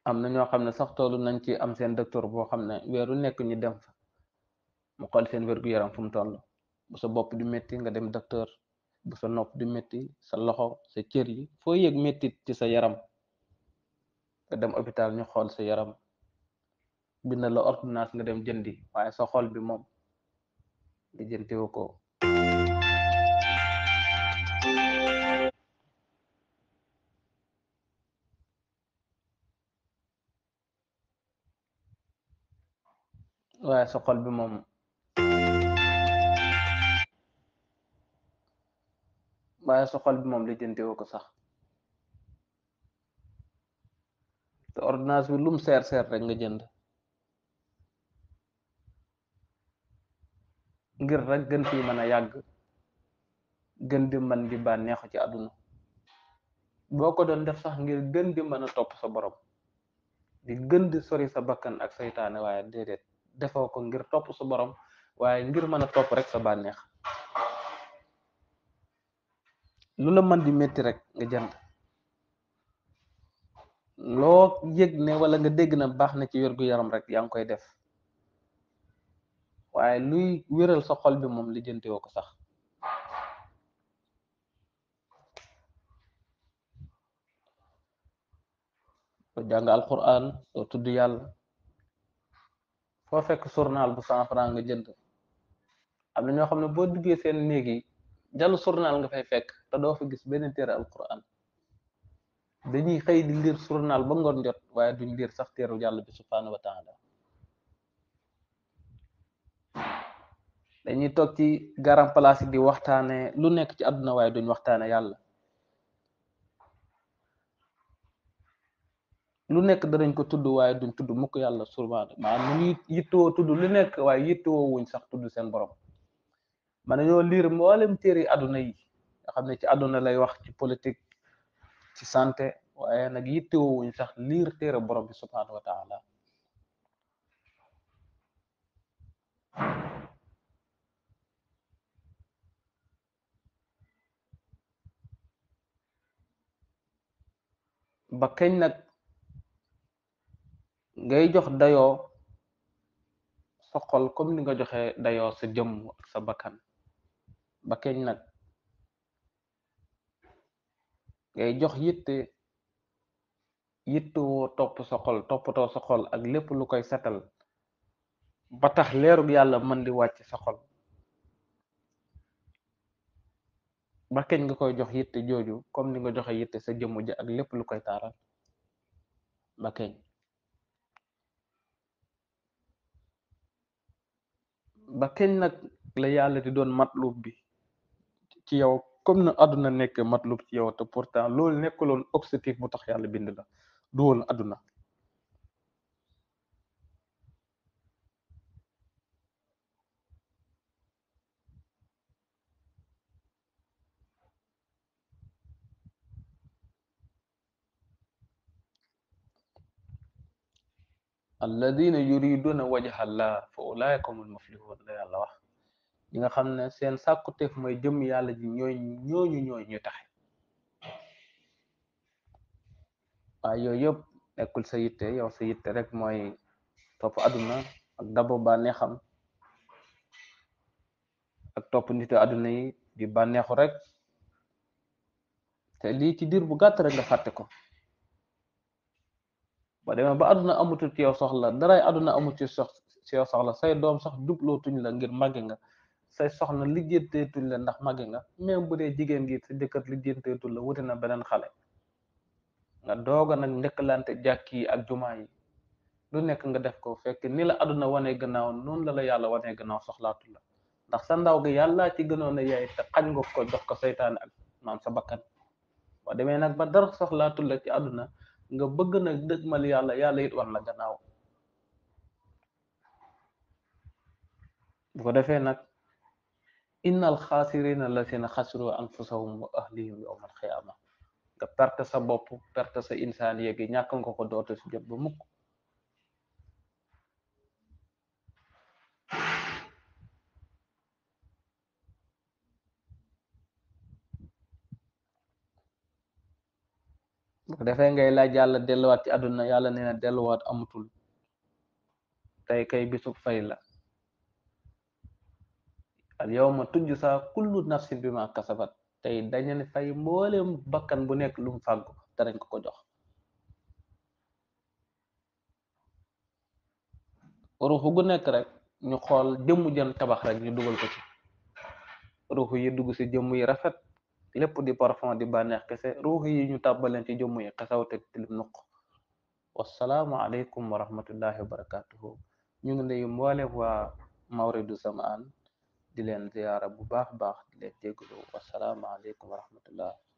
am na ñoo xam ne sax toolu nañ ci am seen docteur boo xam ne weeru nekk ñu dem fa mu xool seen wér-gu-yaram fu mu toll bu sa bopp di métti nga dem docteur bu sa nopp di métti sa loxo sa cër yi foo yëg méttit ci sa yaram nga dem hôpital ñu xool sa yaram bind la ordonnance nga dem jëndi waaye sa xol bi moom di jëntewu ko waaye sa xol bi moom waaye sa xol bi moom li jëntewu ko sax te ordonnance bi lum seer seer rek nga jënd ngir rek gën fi mën a yàgg gën di mën di bànneexu ci àdduna boo ko doon def sax ngir gën di mën a topp sa borom di gën di sori sa bakkan ak saytaane waaye déedéet defoo ko ngir topp sa borom waaye ngir mën a topp rek sa bànneex lu la mën di métti rek nga jënd loo yëg ne wala nga dégg na baax na ci wérgu yaram rek yaa ngi koy def waaye luy wéral sa xol bi moom lijjanti woo ko sax doo jàng alquran doo tudd yàlla foo fekk journal bu cent franc nga jënd am na ñoo xam ne boo duggee seen néeg yi jàll journal nga fay fekk te doo fa gis benn téere alquran dañuy xëy di liir journal ba ngoon jot waaye duñ liir sax téeru yàlla bi subhanahu wa taala dañuy toog ci garam place yi di waxtaane lu nekk ci àdduna waaye duñ waxtaane yàlla lu nekk danañ ko tudd waaye duñ tudd mukk yàlla subhanahu maanaam ñu ngi yittewoo tudd lu nekk waaye yittewoo wuñ sax tudd seen borom man nañoo liir mboolem téere àdduna yi nga xam ne ci àdduna lay wax ci politique ci santé waaye nag yittewoo wuñ sax liir téere borom bi subhanahu wa taala ba kañ nag ngay jox dayoo sa xol comme ni nga joxe dayoo sa jëmm ak sa bakkan ba kañ nag ngay jox yitte yitte woo topp sa xol toppatoo sa xol ak lépp lu koy setal ba tax leerug yàlla mën di wàcc sa xol ba kañ nga koy jox yitte jooju comme ni nga joxe yitte sa jëmm ji ak lépp lu koy taaral ba kañ ba kañ nag la yàlla di doon matlub bi ci yow comme na àdduna nekk matlub ci yow te pourtant loolu nekkuloon objectif bu tax yàlla bind la du woon àdduna alladina yuriduna wajha allah fa ulaika humul muflihun la yàlla wax ñi nga xam ne seen sàkkuteef mooy jëm yàlla ji ñooy ñooñu ñooy ñu taxe waaye yooyu yëpp nekkul sa yitte yow sa yitte rek mooy topp àdduna ak dabo bànneexam ak topp nitu àdduna yi di bànneexu rek te lii ci diir bu gàtt rek nga fàtte ko ba demee ba àdduna amutul ci yow soxla daray àdduna amut ci sox ci yow soxla say doom sax jublootuñ la ngir màgge nga say soxna lijjanteetuñ la ndax màgge nga même bu dee jigéen gi sa jëkkër lijjanteetul la wuti na beneen xale nga dooga nag njëkkalante jàkk yi ak jumaa yi lu nekk nga def ko fekk ni la àdduna wanee gannaaw noonu la la yàlla wanee gannaaw soxlaatu la ndax sa ndaw gi yàllaa ci gënoon a yaay te xañ nga ko jox ko seytaane ak maam sa bakkan ba demee nag ba dara soxlaatu la ci àdduna nga bëgg nag dëgmal yàlla yàlla it wan la gannaaw bu ko defee nag innal xaasirina lazina xasiru anfusahum wa ahlihim yawma alxiyaama nga perte sa bopp perte sa insaan yeegi ñàkk nga ko dootu si jot ba mukk bu ko defee ngay laaj yàlla delluwaat ci àdduna yàlla nee na delluwaat amatul tey kay bisu fay la al yawma tujzaa kullu nafsin bima kasabat tey dañu ne fay mboolem bakkan bu nekk lu mu fàggu danañ ko ko jox ruuxu gu nekk rek ñu xool jëmm jën tabax rek ñu dugal ko ci ruuxu yi dugg ci jëmm yi rafet lépp di parfum di bànneex kese ruuxu yi ñu tàbbaleen ci jëmm yi xesaw te tilim nuq wassalaamu aleykum wa rahmatullahi wa barakatuhu ñu ngi nuyu mboolem waa mawridu zamaan di leen ziyaara bu baax baax di leen jégalu wassalaamu aleykum wa rahmatullah